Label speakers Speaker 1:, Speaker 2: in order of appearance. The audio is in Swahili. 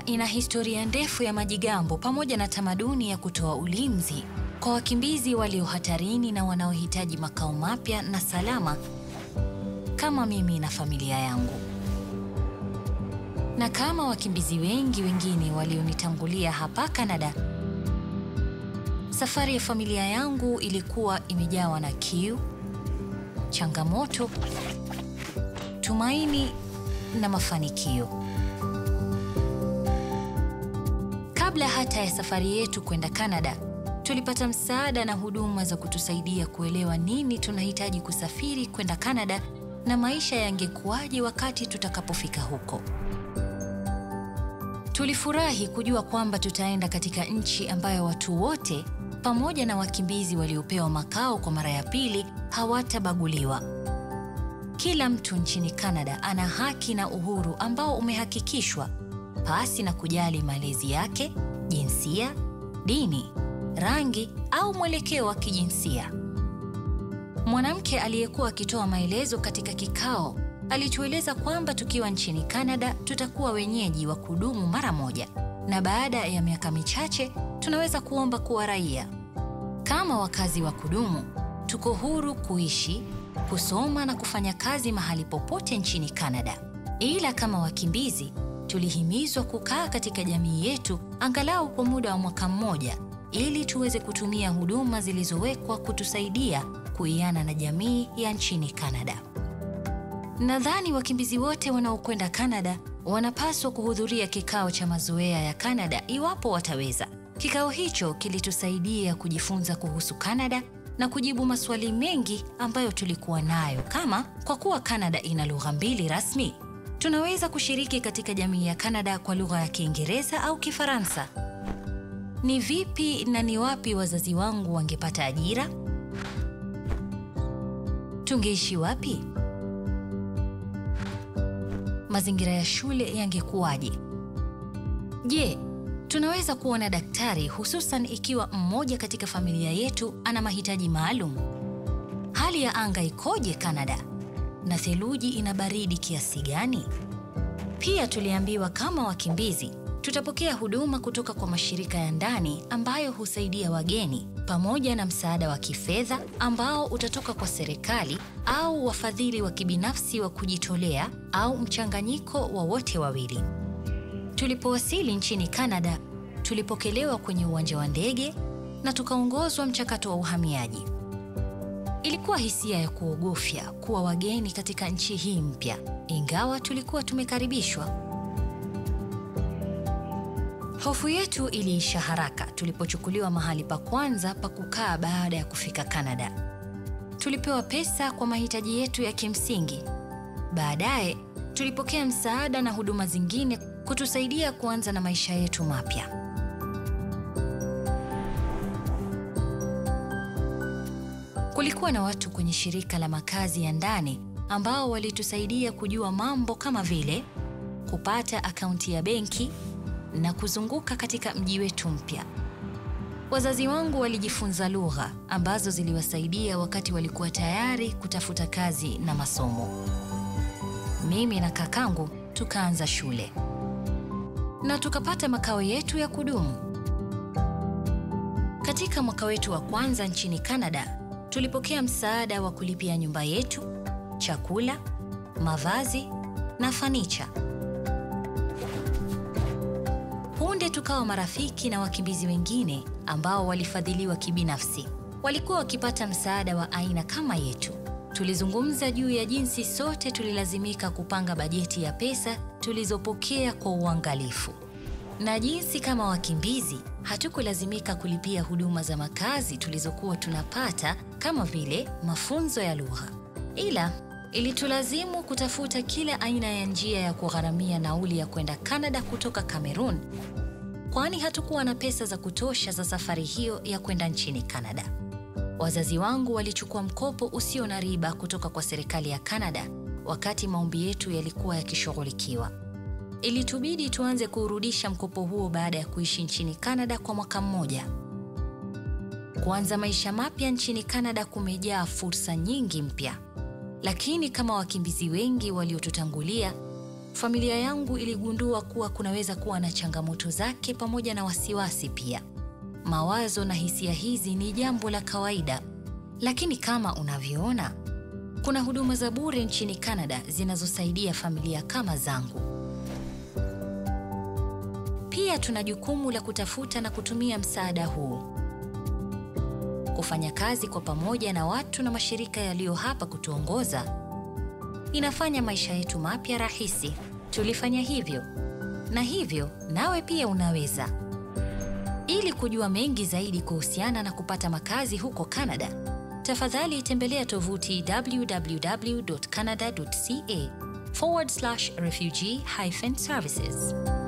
Speaker 1: ina historia ndefu ya majigambo pamoja na tamaduni ya kutoa ulinzi kwa wakimbizi walio hatarini na wanaohitaji makao mapya na salama kama mimi na familia yangu. Na kama wakimbizi wengi wengine walionitangulia hapa Kanada, safari ya familia yangu ilikuwa imejawa na kiu, changamoto, tumaini na mafanikio. Kabla hata ya safari yetu kwenda Kanada, tulipata msaada na huduma za kutusaidia kuelewa nini tunahitaji kusafiri kwenda Kanada na maisha yangekuwaje wakati tutakapofika huko. Tulifurahi kujua kwamba tutaenda katika nchi ambayo watu wote pamoja na wakimbizi waliopewa makao kwa mara ya pili hawatabaguliwa. Kila mtu nchini Kanada ana haki na uhuru ambao umehakikishwa pasi na kujali malezi yake, jinsia, dini, rangi au mwelekeo wa kijinsia. Mwanamke aliyekuwa akitoa maelezo katika kikao alitueleza kwamba tukiwa nchini Kanada tutakuwa wenyeji wa kudumu mara moja, na baada ya miaka michache tunaweza kuomba kuwa raia. Kama wakazi wa kudumu, tuko huru kuishi, kusoma na kufanya kazi mahali popote nchini Kanada. Ila kama wakimbizi, tulihimizwa kukaa katika jamii yetu angalau kwa muda wa mwaka mmoja ili tuweze kutumia huduma zilizowekwa kutusaidia kuiana na jamii ya nchini Kanada. Nadhani wakimbizi wote wanaokwenda Kanada wanapaswa kuhudhuria kikao cha mazoea ya Kanada iwapo wataweza. Kikao hicho kilitusaidia kujifunza kuhusu Kanada na kujibu maswali mengi ambayo tulikuwa nayo, kama kwa kuwa Kanada ina lugha mbili rasmi, tunaweza kushiriki katika jamii ya Kanada kwa lugha ya Kiingereza au Kifaransa? Ni vipi na ni wapi wazazi wangu wangepata ajira? Tungeishi wapi? Mazingira ya shule yangekuwaje? Je, tunaweza kuona daktari hususan ikiwa mmoja katika familia yetu ana mahitaji maalum? Hali ya anga ikoje Kanada? Na theluji ina baridi kiasi gani? Pia tuliambiwa kama wakimbizi tutapokea huduma kutoka kwa mashirika ya ndani ambayo husaidia wageni pamoja na msaada wa kifedha ambao utatoka kwa serikali au wafadhili wa kibinafsi wa kujitolea au mchanganyiko wa wote wawili. Tulipowasili nchini Kanada, tulipokelewa kwenye uwanja wa ndege na tukaongozwa mchakato wa uhamiaji. Ilikuwa hisia ya kuogofya kuwa wageni katika nchi hii mpya, ingawa tulikuwa tumekaribishwa. Hofu yetu iliisha haraka tulipochukuliwa mahali pa kwanza pa kukaa baada ya kufika Kanada. Tulipewa pesa kwa mahitaji yetu ya kimsingi. Baadaye tulipokea msaada na huduma zingine kutusaidia kuanza na maisha yetu mapya. Kulikuwa na watu kwenye shirika la makazi ya ndani ambao walitusaidia kujua mambo kama vile kupata akaunti ya benki na kuzunguka katika mji wetu mpya. Wazazi wangu walijifunza lugha ambazo ziliwasaidia wakati walikuwa tayari kutafuta kazi na masomo. Mimi na kakangu tukaanza shule na tukapata makao yetu ya kudumu. Katika mwaka wetu wa kwanza nchini Kanada, tulipokea msaada wa kulipia nyumba yetu, chakula, mavazi na fanicha. Punde tukawa marafiki na wakimbizi wengine ambao walifadhiliwa kibinafsi. Walikuwa wakipata msaada wa aina kama yetu. Tulizungumza juu ya jinsi sote tulilazimika kupanga bajeti ya pesa tulizopokea kwa uangalifu, na jinsi kama wakimbizi hatukulazimika kulipia huduma za makazi tulizokuwa tunapata kama vile mafunzo ya lugha, ila ilitulazimu kutafuta kila aina ya njia ya kugharamia nauli ya kwenda Kanada kutoka Kamerun, kwani hatukuwa na pesa za kutosha za safari hiyo ya kwenda nchini Kanada. Wazazi wangu walichukua mkopo usio na riba kutoka kwa serikali ya Kanada wakati maombi yetu yalikuwa yakishughulikiwa. Ilitubidi tuanze kuurudisha mkopo huo baada ya kuishi nchini Kanada kwa mwaka mmoja. Kuanza maisha mapya nchini Kanada kumejaa fursa nyingi mpya, lakini kama wakimbizi wengi waliotutangulia, familia yangu iligundua kuwa kunaweza kuwa na changamoto zake pamoja na wasiwasi pia. Mawazo na hisia hizi ni jambo la kawaida, lakini kama unavyoona, kuna huduma za bure nchini Canada zinazosaidia familia kama zangu. Pia tuna jukumu la kutafuta na kutumia msaada huu. Kufanya kazi kwa pamoja na watu na mashirika yaliyo hapa kutuongoza inafanya maisha yetu mapya rahisi. Tulifanya hivyo, na hivyo nawe pia unaweza. Ili kujua mengi zaidi kuhusiana na kupata makazi huko Canada, tafadhali tembelea tovuti www.canada.ca forward slash refugee hyphen services.